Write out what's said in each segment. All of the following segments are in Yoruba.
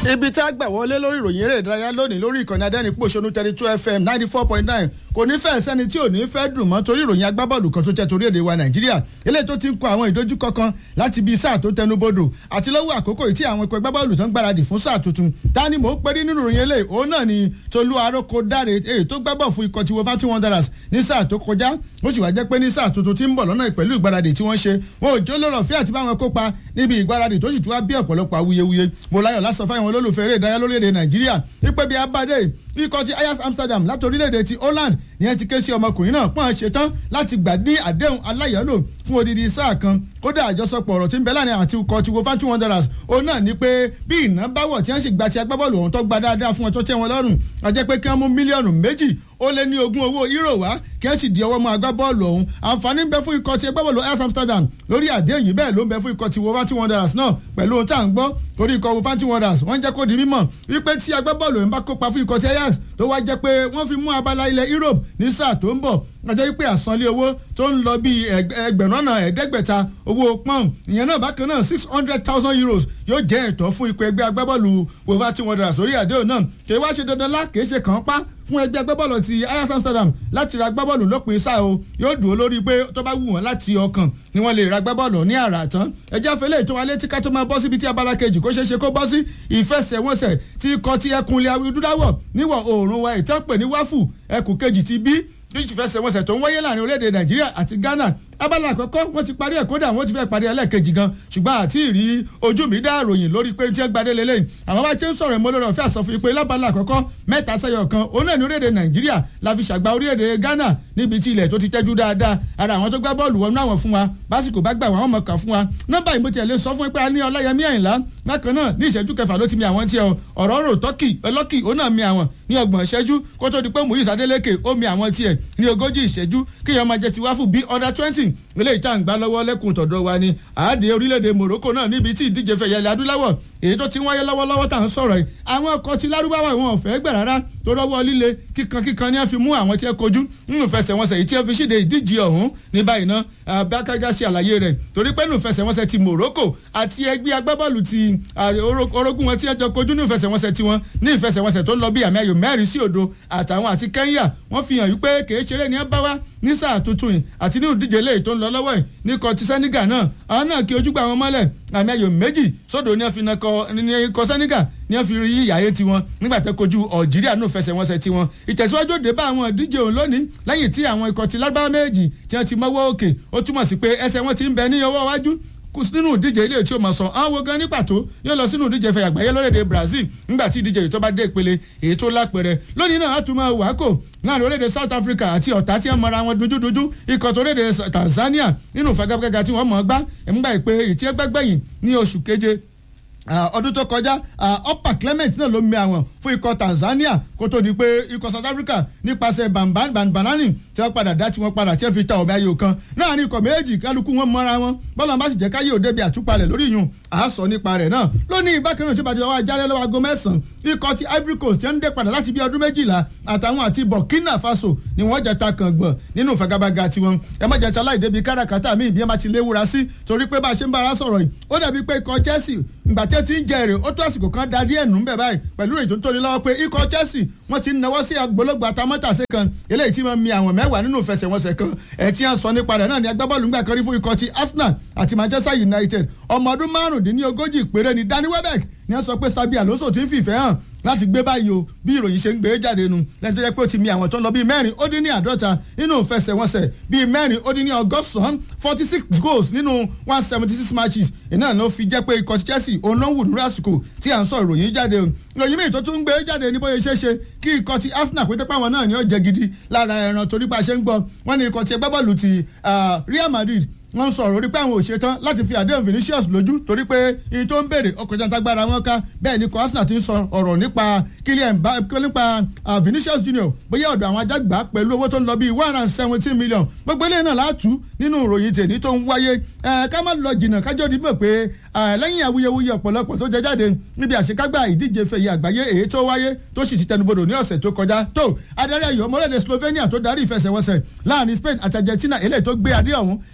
ibi tá a gbà wọlé lórí ìròyìn eré ìdárayá lónìí lórí ìkànnì adẹ́nipòṣónú thirty two fm ninety four point nine kò ní fẹ́ sẹ́ni tí ò ní fẹ́ dùn mọ́ torí ìròyìn agbábọ́ọ̀lù kan tó jẹ́ torí èdè wa nàìjíríà eléyìí tó ti ń kọ àwọn ìdojúkọ kan láti bí sáà tó tẹnubodò àti lọ́wọ́ àkókò yìí tí àwọn ikọ̀ agbábọ́ọ̀lù tó ń gbáradì fún sáà tuntun ta ni mò ń perí nínú ìròyìn eléyìí òun náà ni tolú aróko dáre èyí tó gbábọ̀ fún ikọ̀ tiwọn fati wanderers ní sáà tó kọjá ó sì wá jẹ́ pé ní sáà tuntun tí ń bọ̀ lọ́nà pẹ̀lú ìgbáradì tí wọ́n ṣe wọn ò jó lọ́rọ̀ fí àti báwọn kópa níbi ìgbáradì tó sì tún wá bí ọ̀pọ̀lọpọ̀ awuyewuye mo láyọ̀ lásán fáwọn olólùfẹ́ eré ìdárayá lórílẹ̀‐èdè nàìjíríà wípé bí abáde ikọ̀ ti ayaf amsterdam láti orílẹ̀‐èdè ti holland ìyẹn ti ké sí ọmọkùnrin náà pọ́n ṣetán láti gbà ní àdéhùn aláyọ̀lò fún odidi sáà kan kódà àjọsọpọ̀ ọ̀rọ̀ tí ń bẹ láàrin àti ikọ̀ ti wolverhampton wanderers òun náà ni pé bí ìná bá wọ̀ tí wọ́n sì gba ti agbábọ́ọ̀lù ọ̀hún tó gba dáadáa fún wọn tó tẹ́ wọn lọ́rùn a jẹ́ pé kí wọ́n mú mílíọ̀nù méjì ó lé ní ogún owó euro wá kí wọ́n sì di ọwọ́ mọ́ agbábọ́ọ̀lù ọ̀hún àǹfààní ń bẹ fún ikọ̀ ti agbábọ́ọ̀lù ayaf amsterdam lórí àdéhùn yìí bẹ́ẹ̀ ló ń bẹ fún ikọ̀ ti wolverhampton wanderers náà pẹ̀lú ohun tá à ń gbọ́ torí ikọ̀ wolverhampton wanderers wọ́n jẹ́ kó di mímọ̀ wípé tí agbábọ́ọ̀lù ń bá kópa fún ikọ̀ ti ajax tó wá jẹ́ pé wọ́n fi mú abala ilẹ̀ europe ní sáà tó ń bọ̀ ọjọ́ wípé àsanlé owó tó ń lọ bíi ẹgbẹ̀rún ọ̀nà ẹ̀ẹ́dẹ́gbẹ̀ta owó pọ́ùn ìyẹn náà bákan náà six hundred thousand euros yóò jẹ́ ẹ̀tọ́ fún ikọ̀ ẹgbẹ́ agbábọ́ọ̀lù wolverhampton wanderers lórí àdéhùn náà kì í wá ṣe dandan lá kì í ṣe kàn án pa fún ẹgbẹ́ agbábọ́ọ̀lù ti ajax amsterdam láti ra agbábọ́ọ̀lù lópin sáà o yóò dúró lórí pé tó bá wù wọ́n láti ọkàn ni wọ́n lè ra agbábọ́ọ̀lù ní àrà tán ẹjẹ́ àfẹlẹ́ ètò alẹ́ tí ká tó máa bọ́ síbi tí abala kejì kó ṣeé ṣe kó bọ́ sí ìfẹsẹ̀wọnsẹ̀ tí ikọ̀ ti ẹkùnlé awidúdáwọ̀ níwọ̀ oòrùn wa ìtẹ́pẹ̀ ní wáfù ẹkùn kejì ti bí ìfẹsẹ̀wọnsẹ̀ tó ń wáyé láàrin orílẹ̀-èdè nàìjíríà àti ghana abala àkọ́kọ́ wọ́n ti parí ẹ̀ kódà wọ́n ti fẹ́ parí ẹlẹ́ẹ̀kejì gan ṣùgbọ́n àti ìrí ojú mi dá ròyìn lórí pé tí ẹ gbadé lélẹ́yìn àwọn bá ti ń sọ̀rọ̀ ìmọ̀ lórí ọ̀fẹ́ àsọfún pé lábala àkọ́kọ́ mẹ́ta sẹ́yọ̀ kan òun náà ní orílẹ̀-èdè nàìjíríà la fi ṣàgbá orílẹ̀-èdè ghana níbi tí ilẹ̀ tó ti tẹ́jú dáadáa ara àwọn tó gbá bọ́ọ̀lù wọnú àwọn fún wa básìkò bá gbà wọ́n mọ̀ kà fún wa nọ́mbà ìmọ̀ tiẹ̀ lè sọ fún pé a ní ọláyẹmí àyìnlá bákan náà ní ìṣẹ́jú kẹfà ló ti mi àwọn tiẹ̀ ọ̀rọ̀ rò tọ́kì ọlọ́kì òun náà mi àwọn ní ọgbọ̀n ìṣẹ́jú kó tó di pé muyiz adeleke ó mi àwọn tiẹ̀ ní ogójì ìṣẹ́jú kíyàn máa jẹ ti wá fún bí under twenty eléyìí tá à ń gbá lọ́wọ́ lẹ́kùn tọ̀dọ̀ wa ni àádé orílẹ̀-èdè Morocco náà níbi tí ìdíje fẹ̀yẹ̀ ilẹ̀ adúláwọ̀ èyí tó ti wáyé lọ́wọ́lọ́wọ́ tá à ń sọ̀rọ̀ yìí àwọn ọkọ̀ ti lárúbáwá wọn ò fẹ́ gbà rárá tó rọ́wọ́ líle kíkan kíkan ni wọ́n fi mú àwọn tí ẹ kojú nínú fẹsẹ̀wọnsẹ̀ yìí tí wọ́n fi ṣíde ìdíje ọ̀hún ní báyìí ná abákájá ṣe àlàyé rẹ̀ torí pé nínú fẹsẹ̀wọnsẹ̀ ti Morocco àti ẹgbẹ́ agbábọ́ọ̀lù ti orogún wọn tí wọ́n jọ kojú nínú fẹsẹ̀wọnsẹ̀ tiwọn ní ìfẹsẹ̀wọnsẹ̀ tó ń lọ bí àmì ayò mẹ́rin sí òdo àtàwọn àti Kenya wọ́n fi hàn wípé kèé ṣeré ni ẹ bá wá ní sáà tuntun yìí àti nínú ìdíje eléyìí tó ń lọ lọ́wọ́ yìí ní kọ́ ti Senegal náà àwọn náà kí ojúgbà wọn mọ́lẹ̀ àmì ayò méjì sódò ní wọ́n fi na kọ́ Senegal ní wọ́n fi rí ìyáyé tiwọn nígbà tó kojú Algeria nù fẹsẹ̀wọnsẹ̀ tiwọn ìtẹ̀síwájú òde bá àwọn ìdíje òun lónìí lẹ́yìn tí àwọn ikọ̀ ti lágbára méjì tí wọ́n ti mọ́wọ́ òkè ó túmọ̀ sí pé ẹsẹ̀ wọn ti ń bẹ ní ọwọ́ iwájú nínú ìdíje ilé tí o mọ̀ sàn àwọn wo gan ní pàtó yóò lọ sínú ìdíje ìfẹ̀yà àgbáyé lórílẹ̀‐èdè Brazil nígbà tí ìdíje yìí tó bá dé ìpele èyí tó lápẹ̀rẹ̀ lónìí náà àtúmọ̀ wákò láàrin orílẹ̀‐èdè South Africa àti ọ̀tá tí wọ́n mọra wọn dúdúdúdú ikọ̀ tó orílẹ̀‐èdè Tanzania nínú ìfagagbága tí wọ́n mọ̀ gbá ẹ̀múgbà ìpè èyí tí ẹ gbẹ́gbẹ́yìn ní oṣù keje ọdún tó kọjá upper clement náà ló mi àwọn fún ikọ̀ Tanzania kó tó di pé ikọ̀ South Africa nípasẹ̀ banbanani tí wọ́n padà dá tí wọ́n padà tí wọ́n fi ta ọ̀bẹ ayò kan náà ní ikọ̀ méjì kálukú wọn mọ́ra wọn bọ́lá bá sì jẹ́ káyé òde bí àtúpalẹ̀ lórí ìyún à sọ nípa rẹ̀ náà lónìí bákan náà tí ó bá ti wá jálẹ̀ lọ́wọ́ aago mẹ́sàn-án ikọ̀ ti Ivory Coast tí wọ́n ń dé padà láti bí ọdún méjìlá àtàwọn àti Burkina Faso ni wọ́n jẹ́ ta kàn gbọ̀n nínú ìfagagbága tiwọn ẹ má jẹ́ tí aláìdébi káràkátà míì bí ẹ má ti léwura sí torí pé bá a ṣe ń bá ara sọ̀rọ̀ yìí ó dàbí pé ikọ̀ Chelsea ìgbà tí ó ti ń jẹ èrè ó tó àsìkò kan da díẹ̀ nù ń bẹ̀ báyìí pẹ̀lú èyí tó ń tóni lọ́wọ́ pé ikọ̀ Chelsea wọ́n ti náwó sí agbológbò atamọ́tàsé kan eléyìí tí wọ́n mi àwọn mẹ́wàá nínú ìfẹsẹ̀wọnsẹ̀ kan ẹ̀ tí wọ́n sọ nípa rẹ̀ náà ni agbábọ́ọ̀lù ńgbà kan rí fún ikọ̀ ti Arsenal àti Manchester United ọmọ ọdún márùndínlógójì péré ni Danny Welbeck ni wọ́n sọ pé Sabi Alonso ti ń fìfẹ́ hàn láti gbé báyìí o bí ìròyìn ṣe ń gbé jáde nu lẹ́yìn tó jẹ́ pé ó ti mi àwọn tó ń lọ bíi mẹ́rin ó dín ní àádọ́ta nínú ìfẹsẹ̀wọnsẹ̀ bíi mẹ́rin ó dín ní ọgọ́sàn-án forty six goals nínú one seventy six matches iná ló fi jẹ́ pé ikọ̀ Chelsea òun ló ń wù ní àsìkò tí à ń sọ ìròyìn jáde o ìròyìn míì tó tún ń gbé jáde ní bóyá ṣeéṣe kí ikọ̀ ti Arsenal pété pàwọn náà ni ó jẹ gidi lára ẹran torí bá a ṣe ń gbọ́ wọ́n ní ikọ̀ ti ẹgbẹ́ bọ́ọ̀lù ti Real Madrid wọ́n sọ̀rọ̀ orí pé àwọn ò ṣetán láti fi àdéhùn Vinicius lójú torí pé iye tó ń béèrè ọkọ̀ jantagbára wọn ká bẹ́ẹ̀ ni Arsenal ti ń sọ ọ̀rọ̀ nípa Kylian nípa Vinicius Junior bóyá ọ̀dọ̀ àwọn ajágbá pẹ̀lú owó tó ń lọ bíi one hundred and seventeen million gbogbo eléyìí náà látú nínú ìròyìn tèmi tó ń wáyé ká má lọ jìnnà kájọ́ dìbò pé lẹ́yìn awuyewuye ọ̀pọ̀lọpọ̀ tó jẹ jáde níbi àṣekágbá ìdíje fẹ̀yẹ àgbáyé èyí tó wáyé tó sì ti tẹnubodò ní ọ̀sẹ̀ tó kọjá tó adarí ayò ọmọlẹ́dẹ̀ Slovenia tó darí ìfẹsẹ̀wọnsẹ̀ láàrin Spain àti Argentina eléyìí tó gbé adé ọ̀hún lé Spain lọ́wọ́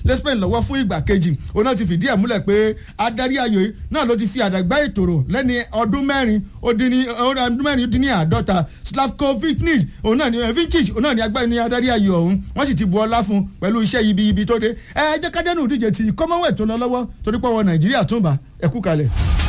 lọ́wọ́ fún ìgbà kejì òun náà ti fìdí ẹ̀ múlẹ̀ pé adarí ayò yìí náà ló ti fi àdàgbà ètòrò lẹ́ni ọdún mẹ́rin ó dín ní ọdún mẹ́rin ó dín ní àádọ́ta Slavko Vincic òun náà ni Vincic òun náà ni agbára ní adarí ayò ọ̀hún wọ́n sì ti bu ọlá fún pẹ̀lú iṣẹ́ ibi ibi tó dé ẹ jẹ́ kádẹ́nù díje ti Commonwealth tó lọ lọ́wọ́ torí pé ọwọ́ Nàìjíríà tún bá ẹ̀kú kalẹ̀.